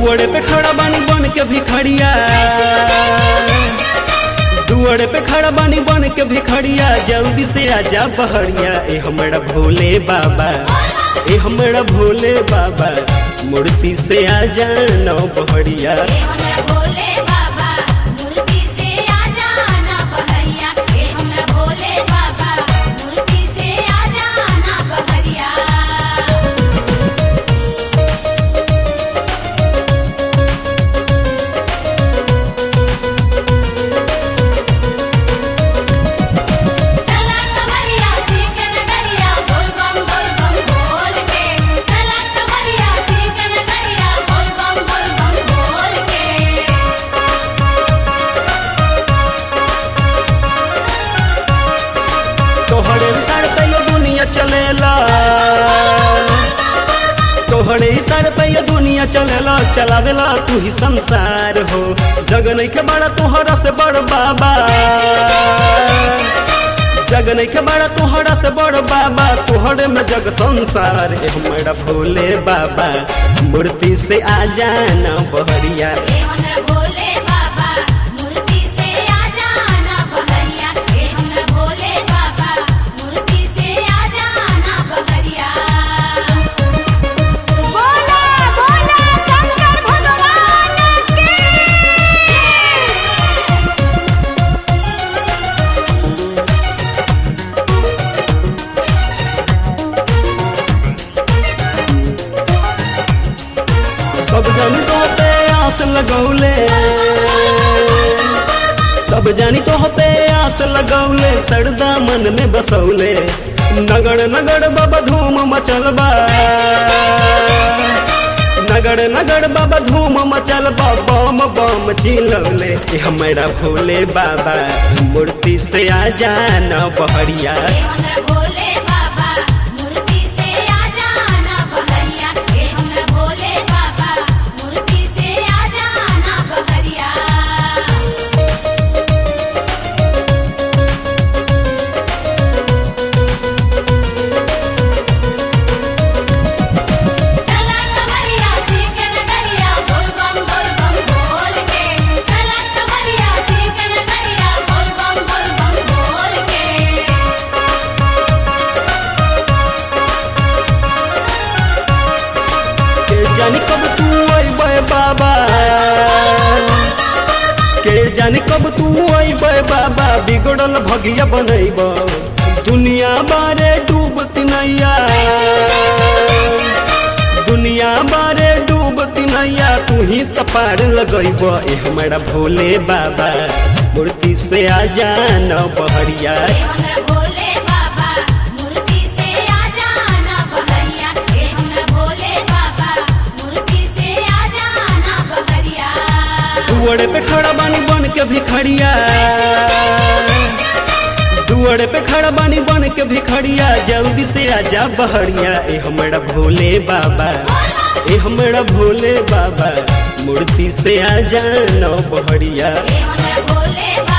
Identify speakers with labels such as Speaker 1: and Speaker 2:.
Speaker 1: दुआरे पे खड़ा बानी बन के भिखड़िया दुआरे पे खड़ा बानी बन के भिखड़िया जल्दी से आजा बहरिया ए हमरा भोले बाबा ए हमरा भोले बाबा मूर्ति से आजा नौ बहरिया
Speaker 2: हे हमरा भोले बाबा मूर्ति से आ जाना बहरिया हे हमरा भोले बाबा मूर्ति से आ जाना बहरिया चला कमरिया सीख नगरिया बोल बम बोल बम बोल के चला कमरिया सीख नगरिया बोल बम बोल बम बोल के
Speaker 1: तोहरे सर पे ये दुनिया चलेला तोहरे सर पे ये दुनिया चलेला चलावेला तू ही संसार हो जग नहीं के बड़ा तोहरा से बड़ बाबा जग नहीं के बड़ा तोहरा से बड़ बाबा तोहरे में जग संसार है हमारा भोले बाबा मूर्ति से आ जाना बहरिया
Speaker 2: हे हमरा भोले बाबा मूर्ति से आ जाना बहरिया हे हमरा भोले बाबा मूर्ति से आ जाना बहरिया बोला बोला शंकर भगवान की
Speaker 1: सब जानी तो पे आस लगौले सब जानी तो पे आस लगौले सरदा मन में बसौले नगड़ नगड़ बाबा धूम मचल बा नगड़ नगड़ बाबा धूम मचल बा बम बम चिलौले ए हमारा भोले बाबा मूर्ति से आ जाना बहरिया
Speaker 2: हे हमरा भोले बाबा मूर्ति से आ जाना बहरिया हे हमरा भोले बाबा मूर्ति से आ जाना बहरिया चला कमरिया सीख नगरिया बोल बम बोल बम बोल के चला कमरिया सीख नगरिया बोल बम बोल बम बोल के
Speaker 1: के जानी कब तू अइबे बाबा के जानी कब तू अइबे बाबा बिगड़ल भगिया बनैब दुनिया बारे डूबती नैया दुनिया बारे डूबती नैया तू ही त पार लगैब ए हमारा भोले बाबा मूर्ति से आ जाना बहरिया
Speaker 2: हे हमरा भोले बाबा मूर्ति से आ जाना बहरिया हे हमरा भोले बाबा मूर्ति से आ जाना बहरिया
Speaker 1: दुआरे पे खड़ा बानी बन के भिखड़िया दुआरे पे खड़ा बानी बन के भिखड़िया जल्दी से आजा बहरिया ए हमारा भोले बाबा ए हमारा भोले बाबा मूर्ति से आ जाना बहरिया
Speaker 2: हे हमरा भोले बाबा